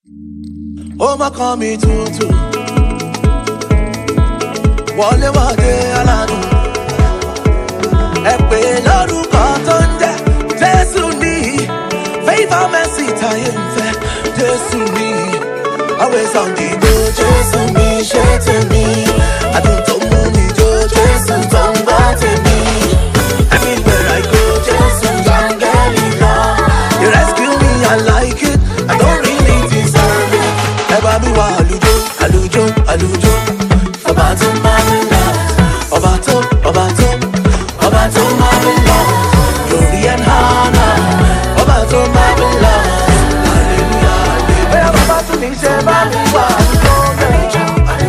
ó má kàn mí tútù wọlé wọlé aládùn ẹ pè lórúkọ tó ń jẹ jésù ní favour mercy táyé ń fẹ jésù ní always on the go jésù mi ṣe tèmi adùn tó mú mi jó jésù tó ń bá tèmi everywhere i go jésù yangeli lọ you rescue me i like it i don't really deserve it ẹ bá mi wá àlùjọ àlùjọ àlùjọ ọba tó máa ń lọ ọba tó ọba tó ọba tó máa ń lọ glory and honor ọba tó máa ń lọ hallelujah hallelujah bóyá bàbá tún ní ṣe bá mi wá àlùjọ bẹ́ẹ̀.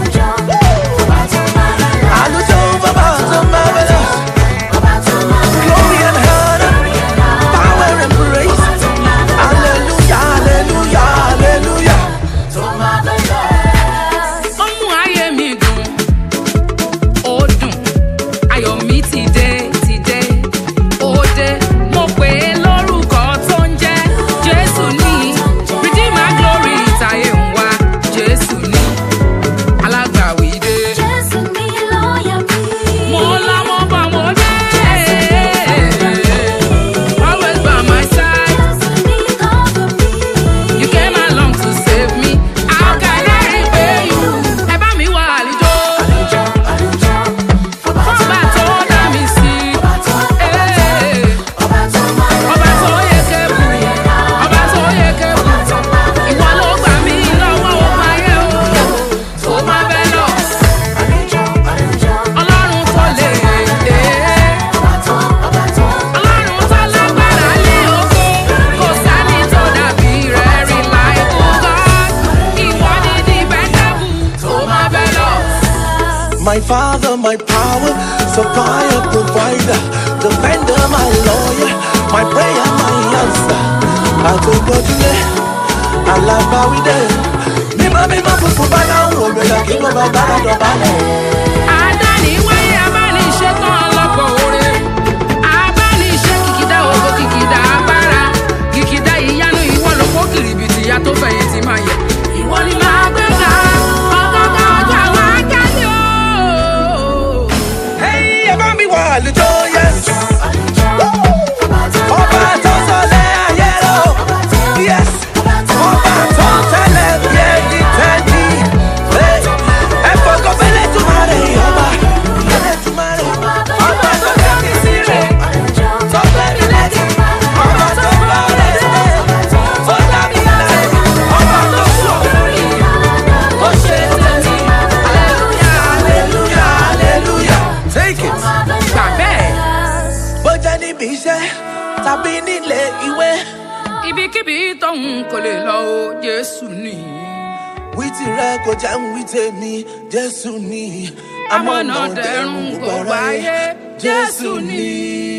àlùjọ bàbá tó máa ń lọ glory and honor power and praise hallelujah hallelujah hallelujah. ó mú ayé mi dùn ó dùn ayọ̀ mi ti dé ti dé ó dé mo pè é lórúkọ tó ń jẹ́ jésù ní redeemer glory táyé ń wá jésù ní alágbàwí dé mo lámọ́ bá mo dé always by my side you came along to save me how can I repay you ẹ bá mi wá àlejò. Fọ́ba tó dá mi sí. Ee. Ọba tó yẹ kébù. Ọba tó yẹ kébù. Ìwọ ló gbà mí lọ́wọ́ ogun ayé o. Tó má bẹ́ lọ. Ọlọ́run tó lè dé. Ọlọ́run tó lágbára lé ògo. Kò sẹ́ni tó dàbí rẹ̀ rí láìpẹ́ God. Ìwọ ni dependable. Tó má bẹ́ lọ. My father, my power, supplier, provider, defender, my lawyer, my prayer, my answer. Àtòkọ́júlé, alábáwídé. Mímọ́ mímọ́ funfun bá dáhùn òmìnira kí ló bá bá dọ̀bálẹ̀. Adániwáyé abániṣetán ọlọ́pọ̀ oore. Abániṣe kìkìdá ògo kìkìdá agbára. Kìkìdá ìyanu ìwọ ló kó kìrìbìtì ìyá tó fẹ̀yìntì máa yẹ. Ìwọ ni màá gbé ga. Ọgọ́gọ́ ọjọ́ àwọn akẹ́lẹ́ o. Hey, ẹ bá mi wà àlùjọ, yes. Ọba tó sọlẹ̀ ayé lọ, yes. Ọba tó tẹ̀lé bí ẹni tẹ́ni. Hey, ẹ fọkàn fẹ́lẹ́ tún máa rẹ̀ ọba. Fẹ́lẹ́ tún máa rẹ̀. Ọba tó fẹ́ mi sí rẹ̀. Tó fẹ́ mi lẹ́yìn. Ọba tó gbọ́ rẹ̀ sílẹ̀. Tó dá mi láyé. Ọba tó sọ lórí. Ó ṣe tẹ̀mí. Hallelujah, hallelujah, hallelujah. Take it. Gbà bẹ́ẹ̀. bó jẹ́ níbi iṣẹ́ tàbí nílé ìwé. Ibikíbi tóun kò lè lọ o, Jésù ni. wí tirẹ̀ kò jẹ́ ń wí tèmi jésù ni. Amọ̀nà dẹ̀rùn kò gbáyé, Jésù ni.